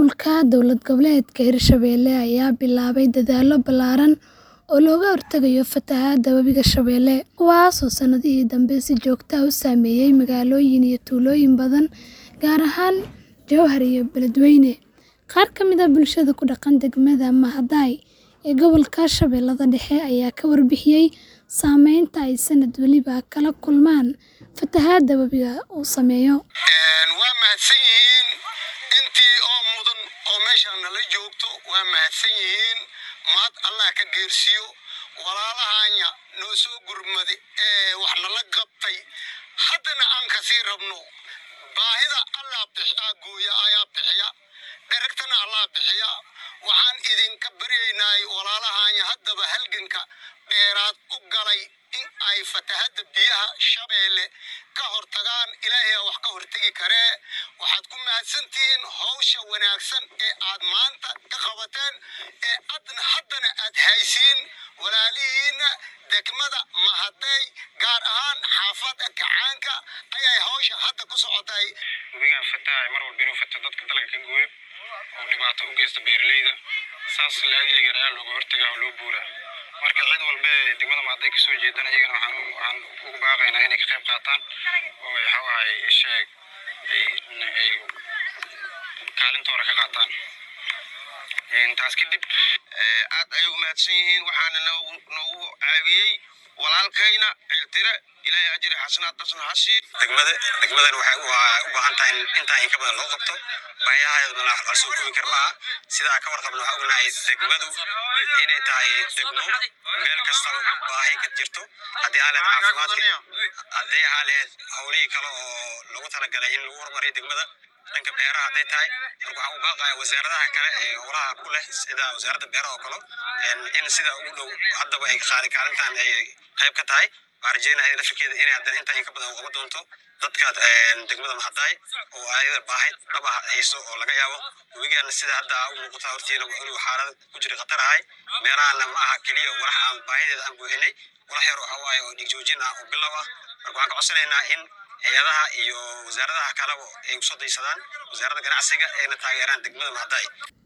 Maamulka dowlad goboleedka Hirshabelle ayaa bilaabay dadaallo ballaaran oo looga hortagayo fatahaadda Webiga Shabeelle, kuwaas oo sanadihii dambe si joogto ah u saameeyay magaalooyin iyo tuulooyin badan, gaar ahaan Jowhar iyo Beledweyne. Qaar ka mid ah bulshada ku dhaqan degmada Maadai ee gobolka Shabeellaha Dhexe ayaa ka warbixiyay saameynta ay sanad waliba kala kulmaan fatahaadda webiga uu saameeyo. Waa mahadsan yihiin intii oo mudan oo meeshaan nala joogto waa mahadsan yihiin mahad allah ka geersiyo walaalahanya noo soo gurmade ee wax nala qabtay haddana aan kasii rabno baahida allah bixiyaa gooya ayaa bixiya dheragtana allah bixiya waxaan idinka baryaynay walaalahanya haddaba halganka dheeraad u galay in ay fatahadda biyaha shabeelle ka hortagaan ilaahay wax ka hortegi karee waxaad ku mahadsantihiin hawsha wanaagsan ee aad maanta ka qabateen ee adna haddana aad haysiin walaalihiinna degmada mahadey gaar ahaan xaafadda kacaanka ayay hawsha hadda ku socotay webigan fatahay mar walba inuu fato dadka dalka ka gooyo oo dhibaato u geysta beeraleyda saas laadiligan ayaa looga hortagaa oo loo buuraa marka cid walba ee degmada maaday kasoo jeedana iyagana waxaan waxaan ugu baaqaynaa inay ka qayb qaataan oo ay waxawaay sheeg ay kaalintooda ka qaataan taas kadib aad ayay u mahadsan yihiin waxaana noogu noogu caawiyey walaalkayna ciltire ilaahay ajri xasanaad dhasna ha sii degmada degmadan waxay u u baahan tahay in intaa in ka badan loo qabto baayahaydana la soo koobi kar maaha sidaa ka warqabna waxaa ognahay degmadu inay tahay degmo meel kastaba baahi ka jirto haddii aa lehed caafimaadka haddii aa lehed howlihii kale oo lagu talagalay in lagu horumariyo degmada dhanka beeraha hadday tahay marka waxaan u baaqaya wasaaradaha kale ee howlaha ku leh sida wasaaradda beeraha oo kale in sida ugu dhow haddaba ay qaali kaalintan ay qayb ka tahay waxaan rajeynaya lafirkeeda inay haddana intaa in ka badan uqaba doonto dadka degmada maxadaay oo ayada baahi dhaba hayso oo laga yaabo webigaana sida hadda u muuqata hortiina inuu xaalad ku jira khatar ahay meelahana ma aha keliya walax aan baahideeda aan buuxinay walax yar waxa waaye oo dhiig joojin ah oo bilow ah marka waxaan ka codsanaynaa in hay-adaha iyo wasaaradaha kaleba ay usoo daysadaan wasaaradda ganacsiga ayna taageeraan degmada maxadaay